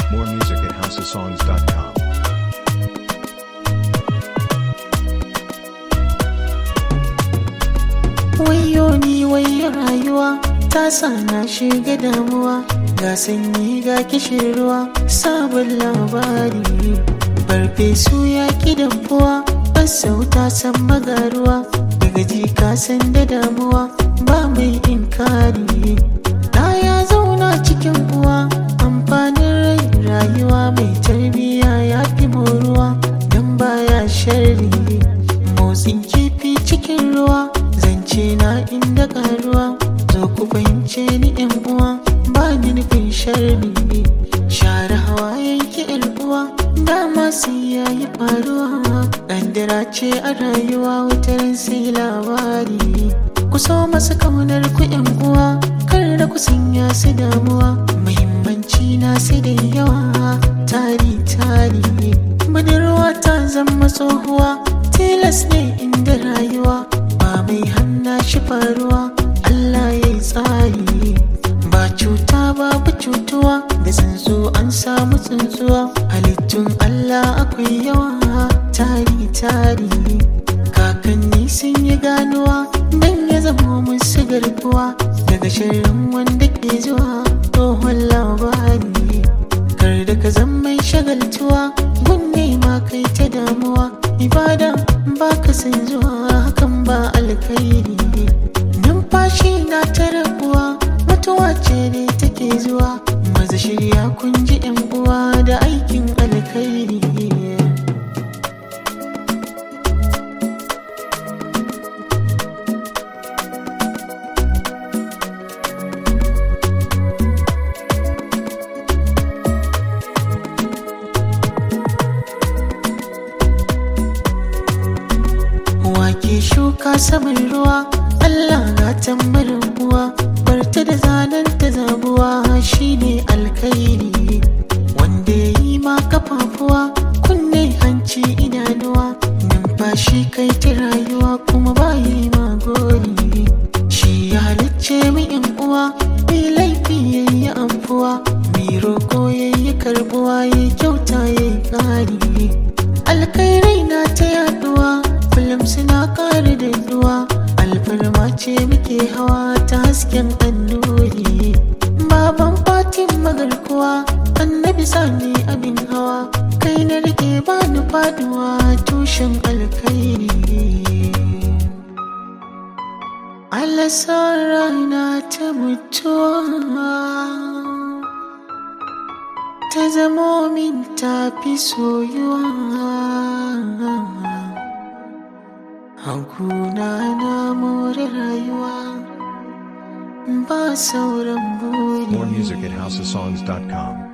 More music at houseofsongs.com. Wayo ni wayo rayuwa ta sa na shiga damuwa ga sanyi ga kishin ruwa sabon labari farfesu ya ki dafuwa sauta san magaruwa daga ji ka san da damuwa ba mai inkari na ya zauna cikin uwa amfanin rai rayuwa mai tarbiya ya fi moruwa don baya sharri motsin kifi cikin ruwa zance na inda karuwa zo ku fahimce ni yan uwa ba ni nufin sharri share hawayen ki yan uwa dama sai yayi faruwa ƙandira ce a rayuwa wutar sai labari ku so masu kaunar ku yan uwa kar da ku sanya su damuwa muhimmanci na sai da yawa tari tari budurwa ta zama tsohuwa tilas ne inda rayuwa ba mai hanna shi faruwa Allah ya yi tsari ba cuta babu cutuwa da tsuntsu an samu tsuntsuwa halittun Allah akwai yawa tari tari kakanni sun yi ganuwa dan ya zama musu garkuwa daga shirin wanda ke zuwa tsohon labari kar da ka zama mai shagaltuwa gunne ma kai ta damuwa ibada ba ka san zuwa hakan ba alkhairi numfashi na ta rabuwa mutuwa ce ne take zuwa maza shirya kun ji yan uwa da aikin alkhairi wake shuka saman ruwa Allah na tambarin uwa barta da zanen ta zabuwa shine alkhairi wanda ya yi ma kafafuwa kunne hanci idanuwa numfashi kai ta rayuwa kuma ba yi ma gori shi ya halicce mu in uwa mai laifi yayi amfuwa mai roko yayi karbuwa yayi kyauta yayi kari alkhairai na ta yaduwa kullum suna ƙara da ruwa alfarma ce muke hawa ta hasken annuri baban fatin magarkuwa annabi sani abin hawa kai na rike bani faduwa tushen alkhairi alasar rana ta mutuwa ta zamo min tafi soyuwa Hakuna na more rayuwa ba sauran buri More music at houseofsongs.com.